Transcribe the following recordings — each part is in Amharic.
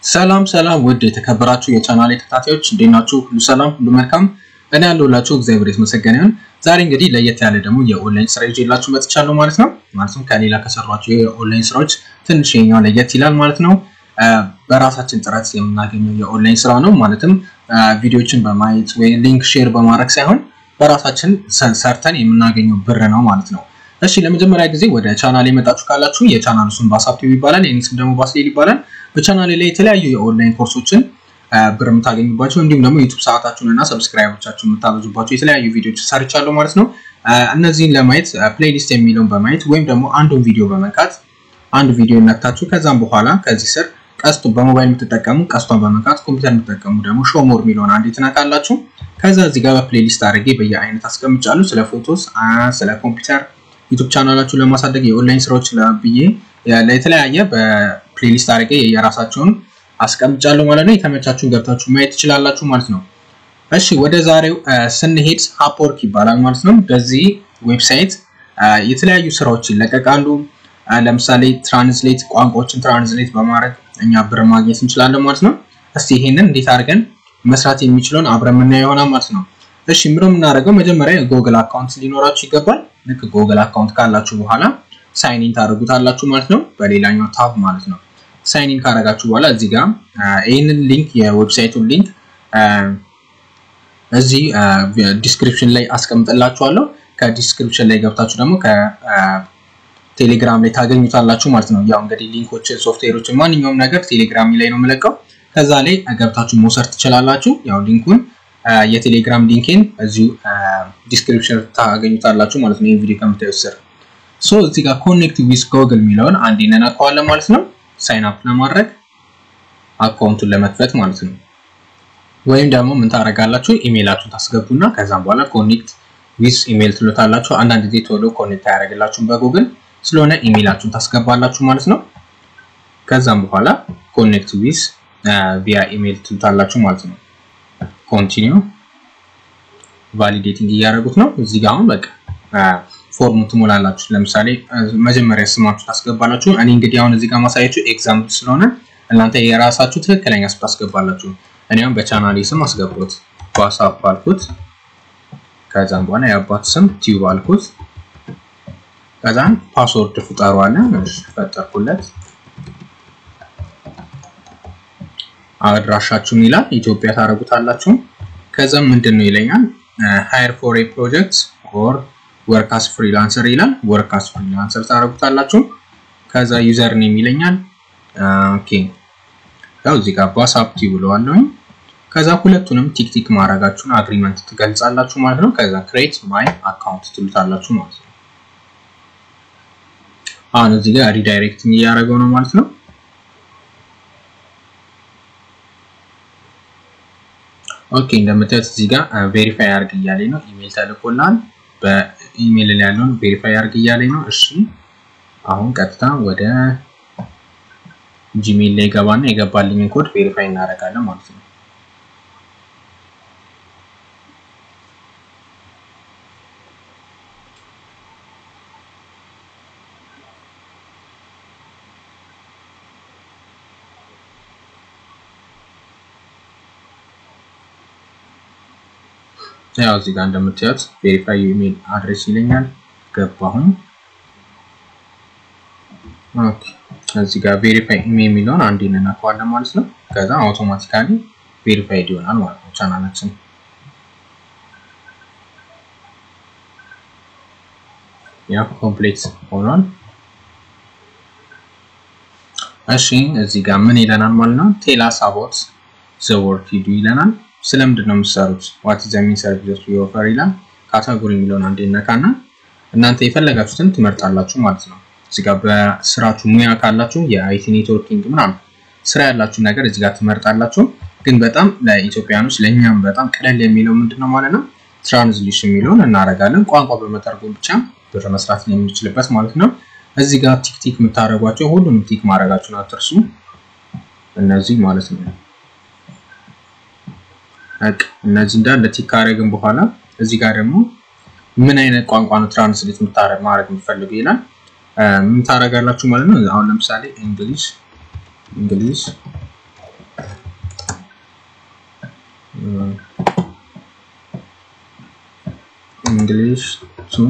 ሰላም ሰላም ውድ የተከበራችሁ የቻናል ተከታታዮች እንዴት ናችሁ? ሁሉ ሰላም፣ ሁሉ መልካም። እኔ ያለሁላችሁ እግዚአብሔር የተመሰገነ ይሁን። ዛሬ እንግዲህ ለየት ያለ ደግሞ የኦንላይን ስራ ይዤላችሁ መጥቻለሁ ማለት ነው። ማለትም ከሌላ ከሰሯቸው የኦንላይን ስራዎች ትንሽ የኛው ለየት ይላል ማለት ነው። በራሳችን ጥረት የምናገኘው የኦንላይን ስራ ነው። ማለትም ቪዲዮችን በማየት ወይ ሊንክ ሼር በማድረግ ሳይሆን በራሳችን ሰርተን የምናገኘው ብር ነው ማለት ነው። እሺ ለመጀመሪያ ጊዜ ወደ ቻናል የመጣችሁ ካላችሁ የቻናሉ ስም ባሳብቲቭ ይባላል። የኔ ስም ደግሞ ባስሌል ይባላል። በቻናሌ ላይ የተለያዩ የኦንላይን ኮርሶችን ብር የምታገኙባቸው እንዲሁም ደግሞ ዩቱብ ሰዓታችሁን እና ሰብስክራይቦቻችሁን የምታበዙባቸው የተለያዩ ቪዲዮዎች ሰርቻለሁ ማለት ነው። እነዚህን ለማየት ፕሌሊስት የሚለውን በማየት ወይም ደግሞ አንዱን ቪዲዮ በመንካት አንድ ቪዲዮ ነክታችሁ ከዛም በኋላ ከዚህ ስር ቀስቱ በሞባይል የምትጠቀሙ ቀስቷን በመንካት ኮምፒውተር የምትጠቀሙ ደግሞ ሾሞር የሚለውን አንዴ ትነካላችሁ። ከዛ እዚህ ጋር በፕሌሊስት አድርጌ በየአይነት አስቀምጫለሁ። ስለ ፎቶስ፣ ስለ ኮምፒውተር ዩቱብ ቻናላችሁን ለማሳደግ የኦንላይን ስራዎች ብዬ ለተለያየ በፕሌሊስት አድርጌ የራሳቸውን አስቀምጫለሁ ማለት ነው። የተመቻችሁን ገብታችሁ ማየት ትችላላችሁ ማለት ነው። እሺ ወደ ዛሬው ስንሄድ ሀፕወርክ ይባላል ማለት ነው። በዚህ ዌብሳይት የተለያዩ ስራዎች ይለቀቃሉ። ለምሳሌ ትራንስሌት ቋንቋዎችን ትራንስሌት በማድረግ እኛ ብር ማግኘት እንችላለን ማለት ነው። እስቲ ይሄንን እንዴት አድርገን መስራት የሚችለውን አብረን የምናየው ይሆናል ማለት ነው። እሺ ምሮ የምናደርገው መጀመሪያ የጎግል አካውንት ሊኖራችሁ ይገባል። ልክ ጎግል አካውንት ካላችሁ በኋላ ሳይኒን ታደርጉታላችሁ ማለት ነው። በሌላኛው ታብ ማለት ነው። ሳይኒን ካደረጋችሁ በኋላ እዚህ ጋር ይህንን ሊንክ የዌብሳይቱን ሊንክ እዚህ ዲስክሪፕሽን ላይ አስቀምጥላችኋለሁ። ከዲስክሪፕሽን ላይ ገብታችሁ ደግሞ ከቴሌግራም ላይ ታገኙታላችሁ ማለት ነው። ያው እንግዲህ ሊንኮችን፣ ሶፍትዌሮችን ማንኛውም ነገር ቴሌግራም ላይ ነው የምለቀው። ከዛ ላይ ገብታችሁ መውሰድ ትችላላችሁ። ያው ሊንኩን የቴሌግራም ሊንኬን እዚሁ ዲስክሪፕሽን ታገኙታላችሁ ማለት ነው። ይህ ቪዲዮ ከምታዩት ስር ሶ እዚህ ጋር ኮኔክት ዊዝ ጎግል የሚለውን አንድ እንነካዋለን ማለት ነው። ሳይን አፕ ለማድረግ አካውንቱን ለመክፈት ማለት ነው። ወይም ደግሞ ምን ታደርጋላችሁ ኢሜይላችሁን ታስገቡና ከዛም በኋላ ኮኔክት ዊዝ ኢሜይል ትሉታላችሁ። አንዳንድ ጊዜ ቶሎ ኮኔክት አያደርግላችሁም በጉግል ስለሆነ ኢሜይላችሁን ታስገባላችሁ ማለት ነው። ከዛም በኋላ ኮኔክት ዊዝ ቪያ ኢሜይል ትሉታላችሁ ማለት ነው። ኮንቲኒው ቫሊዴቲንግ እያደረጉት ነው። እዚህ ጋር አሁን በቃ ፎርሙ ትሞላላችሁ። ለምሳሌ መጀመሪያ ስማችሁ ታስገባላችሁ። እኔ እንግዲህ አሁን እዚህ ጋር ማሳያችሁ ኤግዛምፕል ስለሆነ እናንተ የራሳችሁ ትክክለኛ ስም ታስገባላችሁ። እኔ አሁን በቻናሌ ስም አስገቡት። ዋትስአፕ አልኩት። ከዛም በኋላ የአባት ስም ቲዩብ አልኩት። ከዛም ፓስወርድ ፍጠሩ አለ። ፈጠርኩለት። አድራሻችሁን ይላል ኢትዮጵያ ታደርጉታላችሁ። ከዛም ምንድን ነው ይለኛል ሃየር ፎር ኤ ፕሮጀክት ኦር ወርክ አስ ፍሪላንሰር ይላል። ወርክ አስ ፍሪላንሰር ታደርጉታላችሁ። ከዛ ዩዘር ኔም ይለኛል። ኦኬ ያው እዚህ ጋር ዋትስአፕ ብለዋለሁኝ። ከዛ ሁለቱንም ቲክ ቲክ ማድረጋችሁን አግሪመንት ትገልጻላችሁ ማለት ነው። ከዛ ክሬት ማይ አካውንት ትሉታላችሁ ማለት ነው። አሁን እዚህ ጋር ሪዳይሬክቲንግ እያደረገው ነው ማለት ነው። ኦኬ እንደምታዩት እዚህ ጋር ቬሪፋይ አድርግ እያለኝ ነው። ኢሜል ተልኮላል። በኢሜል ላይ ያለውን ቬሪፋይ አድርግ እያለኝ ነው። እሺ አሁን ቀጥታ ወደ ጂሜል ላይ ገባና የገባልኝን ኮድ ቬሪፋይ እናደርጋለን ማለት ነው። ያው እዚህ ጋር እንደምታዩት ቬሪፋይ ኢሜል አድሬስ ይለኛል። ገባሁኝ። ኦኬ እዚህ ጋር ቬሪፋይ ኢሜል የሚለውን አንዴ እንነካዋለን ማለት ነው። ከዛ አውቶማቲካሊ ቬሪፋይድ ይሆናል ማለት ነው ቻናላችን። ያ ኮምፕሌት ሆኗል። እሺ እዚህ ጋር ምን ይለናል ማለት ነው? ቴላስ አባውት ዘ ወርክ ዩ ዱ ይለናል። ስለምንድን ነው የምትሰሩት? ዋት ዘ ሚን ሰርቪስ ዩ ኦፈር ይላል። ካታጎሪ የሚለውን አንዴ ነካና እናንተ የፈለጋችሁትን ትመርጣላችሁ ማለት ነው። እዚህ ጋር በስራችሁ ሙያ ካላችሁ የአይቲ ኔትወርኪንግ ምናምን ስራ ያላችሁ ነገር እዚህ ጋር ትመርጣላችሁ። ግን በጣም ለኢትዮጵያኖች ለእኛም በጣም ቀለል የሚለው ምንድን ነው ማለት ነው ትራንስሌሽን የሚለውን እናደርጋለን። ቋንቋ በመተርጎም ብቻ ብር መስራት የምንችልበት ማለት ነው። እዚህ ጋር ቲክ ቲክ የምታደርጓቸው ሁሉንም ቲክ ማድረጋችሁን አትርሱ። እነዚህ ማለት ነው እነዚህ እንዳለ ቲክ ካደረግን በኋላ እዚህ ጋር ደግሞ ምን አይነት ቋንቋ ነው ትራንስሌት ማድረግ የምትፈልጉ ይላል። ምን ታደርጋላችሁ ማለት ነው። አሁን ለምሳሌ እንግሊዝ እንግሊዝ እንግሊሽ ቱ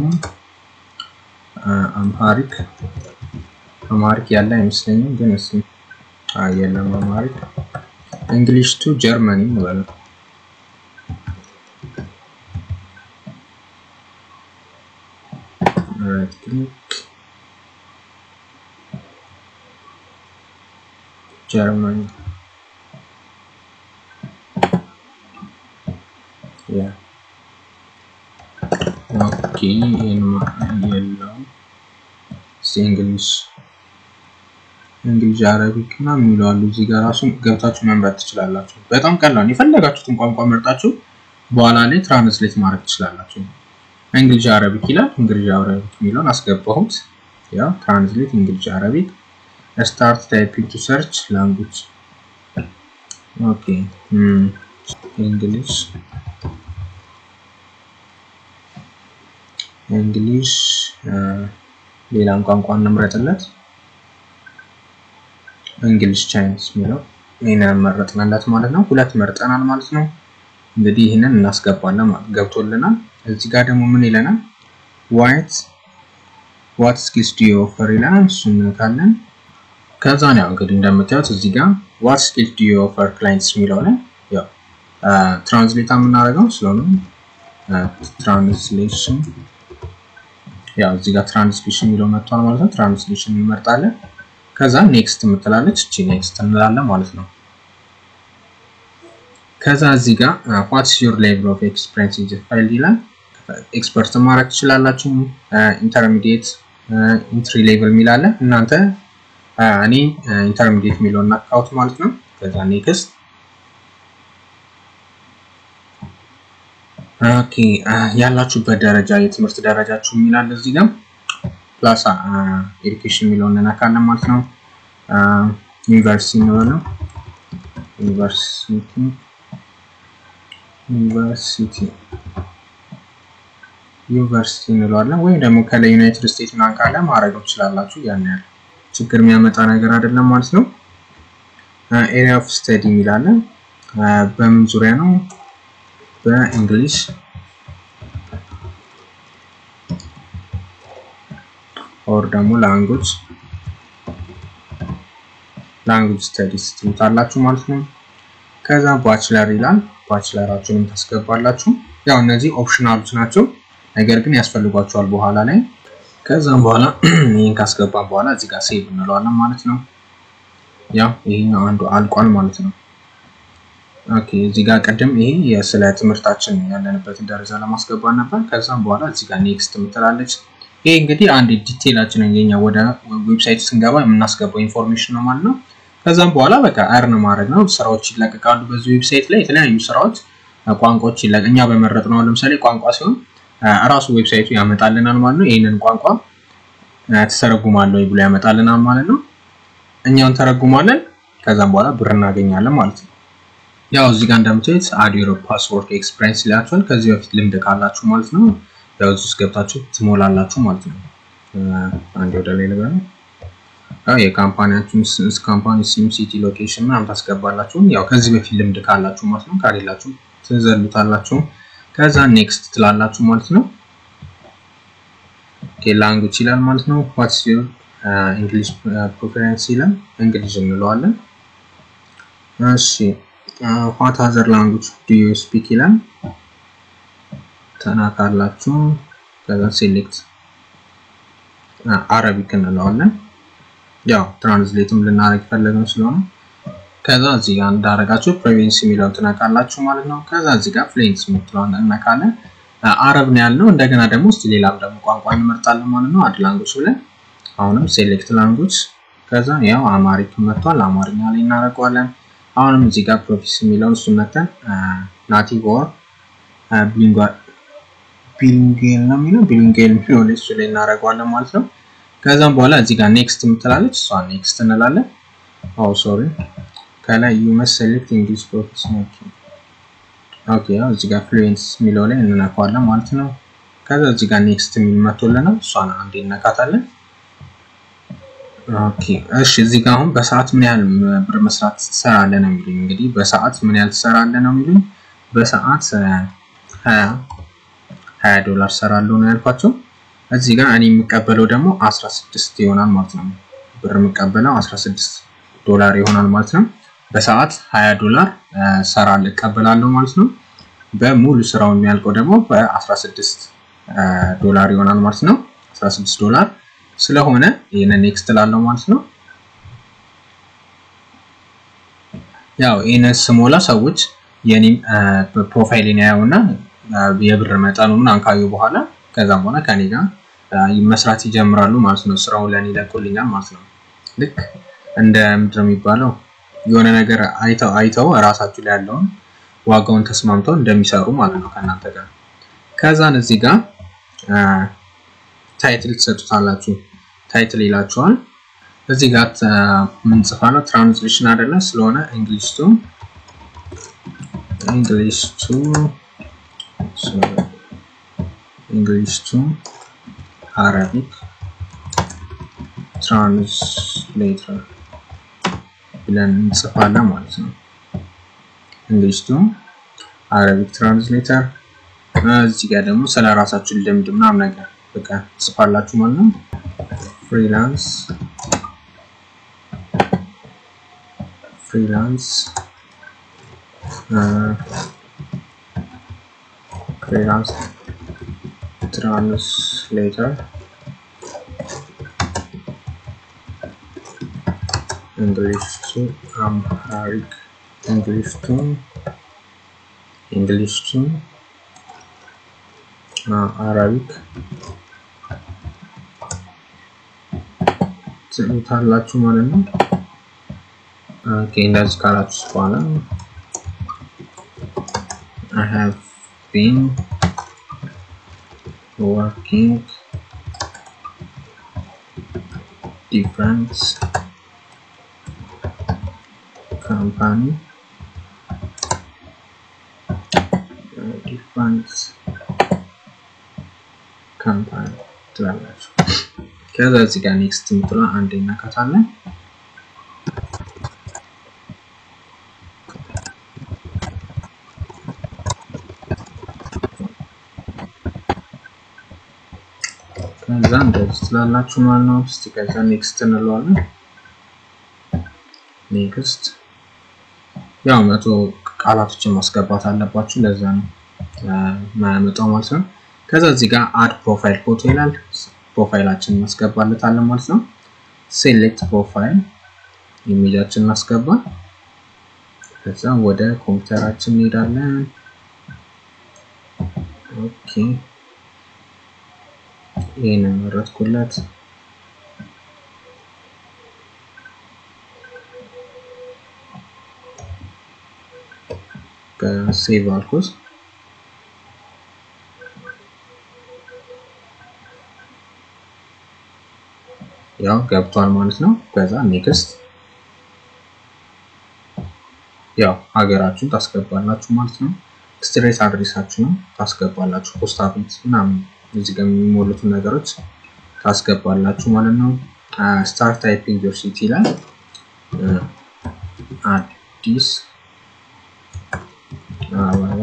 አምሃሪክ አማሪክ ያለ አይመስለኝም፣ ግን እሱ የለም። አማሪክ እንግሊሽ ቱ ጀርመኒ እንበለው። ራይት ክሊክ ጀርመኒ ያ ኦኬ የለውም። እንግሊሽ እንግሊዝ አረቢክ እና የሚለዋሉ እዚህ ጋር ራሱ ገብታችሁ መምረጥ ትችላላችሁ። በጣም ቀላል የፈለጋችሁትን ቋንቋ መርጣችሁ በኋላ ላይ ትራንስሌት ማድረግ ትችላላችሁ። እንግሊዝ አረቢክ ይላል። እንግሊዝ አረቢክ የሚለውን አስገባሁት። ያው ትራንስሌት እንግሊዝ አረቢክ ስታርት ታይፒንግ ቱ ሰርች ላንጉጅ ኦኬ እንግሊዝ እንግሊሽ ሌላም ቋንቋ እንምረጥለት። እንግሊሽ ቻይኒስ የሚለው ይህንን መረጥንለት ማለት ነው። ሁለት መርጠናል ማለት ነው። እንግዲህ ይህንን እናስገባለን ማለት ገብቶልናል። እዚህ ጋር ደግሞ ምን ይለናል? ዋይት ዋት ስኪልስ ዱ ዩ ኦፈር ይለናል። እሱን እንነካለን። ከዛ ነው ያው እንግዲህ እንደምታዩት እዚህ ጋር ዋት ስኪልስ ዱ ዩ ኦፈር ክላይንትስ የሚለው ላይ ያው ትራንስሌት የምናደርገው ስለሆነ ትራንስሌሽን ያው እዚህ ጋር ትራንስሌሽን የሚለው መጥቷል ማለት ነው። ትራንስሌሽን እንመርጣለን። ከዛ ኔክስት የምትላለች እቺ ኔክስት እንላለን ማለት ነው። ከዛ እዚህ ጋር ዋትስ ዩር ሌቭል ኦፍ ኤክስፒሪየንስ ኢን ፋይል ይላል። ኤክስፐርት ማድረግ ትችላላችሁ። ኢንተርሚዲየት፣ ኢንትሪ ሌቭል የሚላለ እናንተ እኔ ኢንተርሚዲየት የሚለውን እናካውት ማለት ነው። ከዛ ኔክስት ኦኬ ያላችሁበት ደረጃ የትምህርት ደረጃችሁ የሚላል እዚህ ጋር ፕላስ ኤዱኬሽን የሚለውን እንነካለን ማለት ነው። ዩኒቨርሲቲ እንበለው ዩኒቨርሲቲ ዩኒቨርሲቲ ዩኒቨርሲቲ እንለዋለን። ወይም ደግሞ ከላይ ዩናይትድ ስቴትስ ምናምን ካለ ማድረግ ትችላላችሁ። ያን ያህል ችግር የሚያመጣ ነገር አይደለም ማለት ነው። ኤሪያ ኦፍ ስተዲ የሚላለን በምን ዙሪያ ነው? በእንግሊሽ ኦር ደግሞ ላንጉጅ ላንጉጅ ስተዲስ ትሉታላችሁ ማለት ነው። ከዛ ባችለር ይላል። ባችለራችሁንም ታስገባላችሁ። ያው እነዚህ ኦፕሽናሎች ናቸው፣ ነገር ግን ያስፈልጓቸዋል በኋላ ላይ። ከዛም በኋላ ይህን ካስገባን በኋላ እዚህ ጋር ሴቭ እንለዋለን ማለት ነው። ያው ይሄኛው አንዱ አልቋል ማለት ነው። ኦኬ እዚህ ጋር ቅድም ይሄ ስለ ትምህርታችን ያለንበትን ደረጃ ለማስገባት ነበር። ከዛም በኋላ እዚህ ጋር ኔክስት የምትላለች። ይሄ እንግዲህ አንድ ዲቴይላችንን የኛ ወደ ዌብሳይት ስንገባ የምናስገባው ኢንፎርሜሽን ነው ማለት ነው። ከዛም በኋላ በቃ አርን ማድረግ ነው። ስራዎች ይለቀቃሉ በዚህ ዌብሳይት ላይ የተለያዩ ስራዎች፣ ቋንቋዎች ይለቀ እኛ በመረጥ ነው። ለምሳሌ ቋንቋ ሲሆን እራሱ ዌብሳይቱ ያመጣልናል ማለት ነው። ይህንን ቋንቋ ትተረጉማለህ ብሎ ያመጣልናል ማለት ነው። እኛውን ተረጉማለን። ከዛም በኋላ ብር እናገኛለን ማለት ነው። ያው እዚህ ጋር እንደምታዩት አድ ዩር ፓስወርድ ኤክስፒሪየንስ ይላችኋል። ከዚህ በፊት ልምድ ካላችሁ ማለት ነው። ያው እዚህ ውስጥ ገብታችሁ ትሞላላችሁ ማለት ነው። አንዴ ወደ ላይ ልበል። ያው የካምፓኒያችሁን ካምፓኒ ሲም፣ ሲቲ፣ ሎኬሽን ምናምን ታስገባላችሁ። ያው ከዚህ በፊት ልምድ ካላችሁ ማለት ነው። ካሌላችሁ ትዘሉታላችሁ። ከዛ ኔክስት ትላላችሁ ማለት ነው። ኦኬ ላንጉጅ ይላል ማለት ነው። ዋትስ ዩር እንግሊሽ ፕሪፈረንስ ይላል። እንግሊዝ እንለዋለን። እሺ ዋት አዘር ላንጉጅ ዱ ዩ ስፒክ ይላል። ተናካላችሁ። ከዛ ሴሌክት አረቢክ እንለዋለን። ያው ትራንስሌትም ልናደርግ ፈለግን ስለሆነ ከዛ እዚህ ጋር እንዳደረጋችሁ ፕሬቬንስ የሚለውን ትነካላችሁ ማለት ነው። ከዛ እዚህ ጋር ፍሌንስ የምትለውን እነካለን። አረብ ነው ያልነው። እንደገና ደግሞ እስቲ ሌላም ደግሞ ቋንቋ እንመርጣለን ማለት ነው። አድ ላንጉጅ ብለን አሁንም ሴሌክት ላንጉጅ ከዛ ያው አማሪክ መጥቷል። አማርኛ ላይ እናደርገዋለን። አሁንም እዚህ ጋር ፕሮፊስ የሚለውን እሱን መተን ናቲቭ ኦር ቢሊንጓል ቢሊንጌል ነው የሚለው ቢሊንጌል የሚለው ላይ እሱ ላይ እናደርገዋለን ማለት ነው። ከዛም በኋላ እዚህ ጋር ኔክስት የምትላለች እሷ ኔክስት እንላለን። ኦ ሶሪ ከላይ ዩ መስ ሴሌክት እንግሊሽ ፕሮፊስ ኦኬ ያው እዚህ ጋር ፍሉዌንስ የሚለው ላይ እንነካዋለን ማለት ነው። ከዛ እዚህ ጋር ኔክስት የሚል መቶልናል። እሷን አንዴ እነካታለን። ኦኬ እሺ እዚህ ጋር አሁን በሰዓት ምን ያህል ብር መስራት ትሰራለህ ነው የሚሉኝ። እንግዲህ በሰዓት ምን ያህል ትሰራለህ ነው የሚሉኝ። በሰዓት ሀያ ሀያ ዶላር ሰራለሁ ነው ያልኳቸው። እዚህ ጋር እኔ የሚቀበለው ደግሞ 16 ይሆናል ማለት ነው። ብር የምቀበለው 16 ዶላር ይሆናል ማለት ነው። በሰዓት 20 ዶላር ሰራለሁ እቀበላለሁ ማለት ነው። በሙሉ ስራው የሚያልቀው ደግሞ በ16 ዶላር ይሆናል ማለት ነው። 16 ዶላር ስለሆነ ይህንን ኔክስት ላለው ማለት ነው። ያው ይህንን ስሞላ ሰዎች የኔም ፕሮፋይልን ያየውና የብር መጠኑ ምናምን ካዩ በኋላ ከዛም በኋላ ከኔ ጋር መስራት ይጀምራሉ ማለት ነው። ስራው ለኔ ይለቁልኛል ማለት ነው። ልክ እንደ ምንድን ነው የሚባለው የሆነ ነገር አይተው አይተው እራሳችሁ ላይ ያለውን ዋጋውን ተስማምተው እንደሚሰሩ ማለት ነው ከእናንተ ጋር። ከዛን እዚህ ጋር ታይትል ትሰጡታላችሁ። ታይትል ይላችኋል። እዚህ ጋር ምን ጽፋለሁ? ትራንስሌሽን አይደለ ስለሆነ እንግሊሽ ቱ እንግሊሽ ቱ እንግሊሽ ቱ አረቢክ ትራንስሌተር ብለን እንጽፋለን ማለት ነው። እንግሊሽ ቱ አረቢክ ትራንስሌተር። እዚህ ጋር ደግሞ ስለ ራሳችሁ ልምድ ምናምን ነገር በቃ ጽፋላችሁ ማለት ነው። ፍሪላንስ ፍሪላንስ ፍሪላንስ ትራንስሌተር እንግሊሽ ቱ አምሃሪክ እንግሊሽ ቱ እንግሊሽ ቱ አረቢክ ትሉታላችሁ ማለት ነው። ኦኬ እንደዚህ ካላችሁ በኋላ I have been working different company different ካምፓኒ ትላላችሁ። ከዛ እዚህ ጋር ኔክስት የምትለው አንድ እናካታለን። ከዛ እንደዚህ ትላላችሁ ማለት ነው። እስቲ ከዛ ኔክስት እንለዋለን። ኔክስት ያው መቶ ቃላቶችን ማስገባት አለባችሁ። ለዛ ነው ማያመጣው ማለት ነው። ከዛ እዚህ ጋር አድ ፕሮፋይል ፎቶ ይላል። ፕሮፋይላችንን እናስገባለታለን ማለት ነው። ሴሌክት ፕሮፋይል ኢሜጃችን እናስገባ። ከዛ ወደ ኮምፒውተራችን እንሄዳለን። ኦኬ ይህንን መረጥኩለት። በሴቭ አልኩት። ያው ገብቷል ማለት ነው። ከዛ ኔክስት ያው ሀገራችሁን ታስገባላችሁ ማለት ነው። ስትሬት አድሬሳችሁንም ታስገባላችሁ። ፖስታ ቤት ምናምን እዚህ ጋር የሚሞሉትን ነገሮች ታስገባላችሁ ማለት ነው። ስታርት ታይፒንግ ዮር ሲቲ ላይ አዲስ አበባ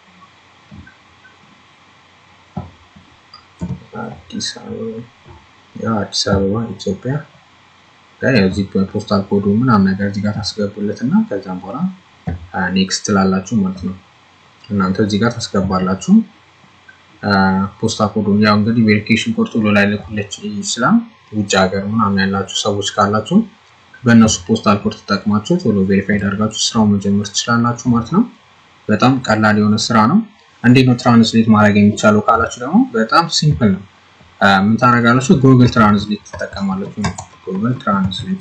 አዲስ አበባ ያው አዲስ አበባ ኢትዮጵያ ያው እዚህ ፖስታል ኮዱ ምናምን ነገር እዚህ ጋር ታስገቡለት እና ከዛም በኋላ ኔክስት ትላላችሁ ማለት ነው። እናንተ እዚህ ጋር ታስገባላችሁ ፖስታ ኮዱን። ያው እንግዲህ ቬሪፊኬሽን ኮድ ቶሎ ላይ ልኩልች ይችላል። ውጭ ሀገር ምናምን ያላችሁ ሰዎች ካላችሁ በእነሱ ፖስታል ኮድ ተጠቅማችሁ ቶሎ ቬሪፋይድ አድርጋችሁ ስራው መጀመር ትችላላችሁ ማለት ነው። በጣም ቀላል የሆነ ስራ ነው። እንዴት ነው ትራንስሌት ማድረግ የሚቻለው ካላችሁ ደግሞ በጣም ሲምፕል ነው። ምን ታደርጋላችሁ? ጉግል ትራንስሌት ትጠቀማላችሁ። ጉግል ትራንስሌት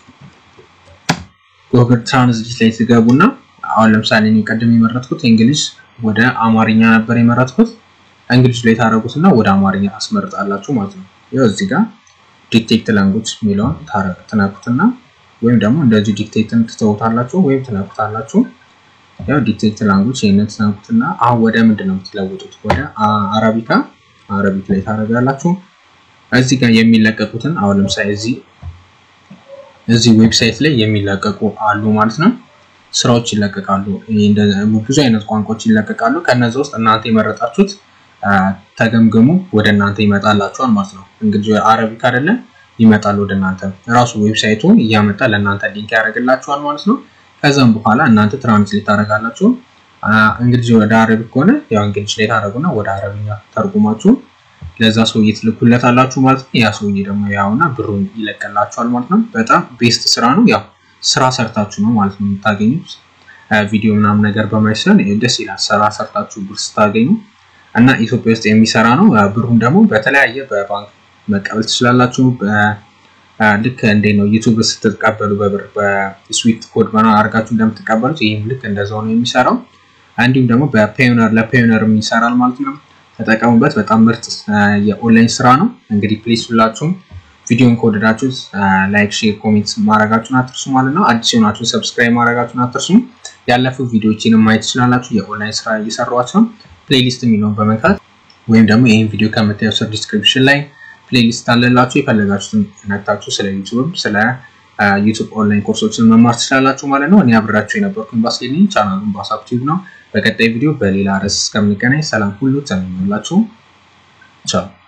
ጉግል ትራንስሌት ላይ ትገቡና አሁን ለምሳሌ እኔ ቀደም የመረጥኩት እንግሊዝ ወደ አማርኛ ነበር የመረጥኩት። እንግሊዝ ላይ ታደርጉትና ወደ አማርኛ ታስመርጣላችሁ ማለት ነው። ያው እዚህ ጋር ዲክቴት ላንጉጅ የሚለውን ትነኩትና ወይም ደግሞ እንደዚህ ዲክቴትን ትተውታላችሁ ወይም ትነኩታላችሁ። ያው ዲክቴት ላንጉጅ ይህንን ትነኩትና አሁን ወደ ምንድን ነው የምትለውጡት? ወደ አረቢካ አረቢክ ላይ ታደርጋላችሁ። እዚህ ጋር የሚለቀቁትን አሁን ለምሳሌ እዚህ እዚህ ዌብሳይት ላይ የሚለቀቁ አሉ ማለት ነው። ስራዎች ይለቀቃሉ። ብዙ አይነት ቋንቋዎች ይለቀቃሉ። ከነዚ ውስጥ እናንተ የመረጣችሁት ተገምግሙ ወደ እናንተ ይመጣላችኋል ማለት ነው። እንግዲህ አረቢክ አይደለም ይመጣል ወደ እናንተ ራሱ ዌብሳይቱ እያመጣ ለእናንተ ሊንክ ያደርግላችኋል ማለት ነው። ከዛም በኋላ እናንተ ትራንስሌት ታደርጋላችሁ። እንግዲህ ወደ አረቢክ ከሆነ ያው እንግሊዝ ላይ ታደርጉና ወደ አረብኛ ተርጉማችሁ ለዛ ሰውዬ ትልኩለታላችሁ ማለት ነው። ያ ሰውዬ ደግሞ ያውና ብሩን ይለቀላችኋል ማለት ነው። በጣም ቤስት ስራ ነው። ያው ስራ ሰርታችሁ ነው ማለት ነው የምታገኙት። ቪዲዮ ምናምን ነገር በማይሰን ደስ ይላል። ስራ ሰርታችሁ ብር ስታገኙ እና ኢትዮጵያ ውስጥ የሚሰራ ነው። ብሩን ደግሞ በተለያየ በባንክ መቀበል ትችላላችሁ። ልክ እንዴ ነው ዩቱብ ስትቀበሉ በብር በስዊፍት ኮድ በና አድርጋችሁ እንደምትቀበሉት ይህም ልክ እንደዛው ነው የሚሰራው። እንዲሁም ደግሞ በፔዮነር ለፔዮነር ይሰራል ማለት ነው። ተጠቀሙበት። በጣም ምርጥ የኦንላይን ስራ ነው። እንግዲህ ፕሊዝ ሁላችሁም ቪዲዮን ከወደዳችሁት ላይክ፣ ሼር፣ ኮሜንት ማድረጋችሁን አትርሱ ማለት ነው። አዲስ የሆናችሁ ሰብስክራይብ ማድረጋችሁን አትርሱ። ያለፉ ቪዲዮዎችንም ማየት ትችላላችሁ። የኦንላይን ስራ እየሰሯቸው ፕሌሊስት የሚለውን በመንካት ወይም ደግሞ ይህን ቪዲዮ ከምታየው ስር ዲስክሪፕሽን ላይ ፕሌሊስት አለላችሁ። የፈለጋችሁትን ነክታችሁ ስለ ዩቱብ ስለ ዩቱብ ኦንላይን ኮርሶችን መማር ትችላላችሁ ማለት ነው። እኔ አብራችሁ የነበርኩኝ ባስሌኒ ቻናሉን ባሳብ ቲዩብ ነው። በቀጣይ ቪዲዮ በሌላ ርዕስ እስከምንገናኝ ሰላም ሁሉ ተመኙላችሁ። ቻው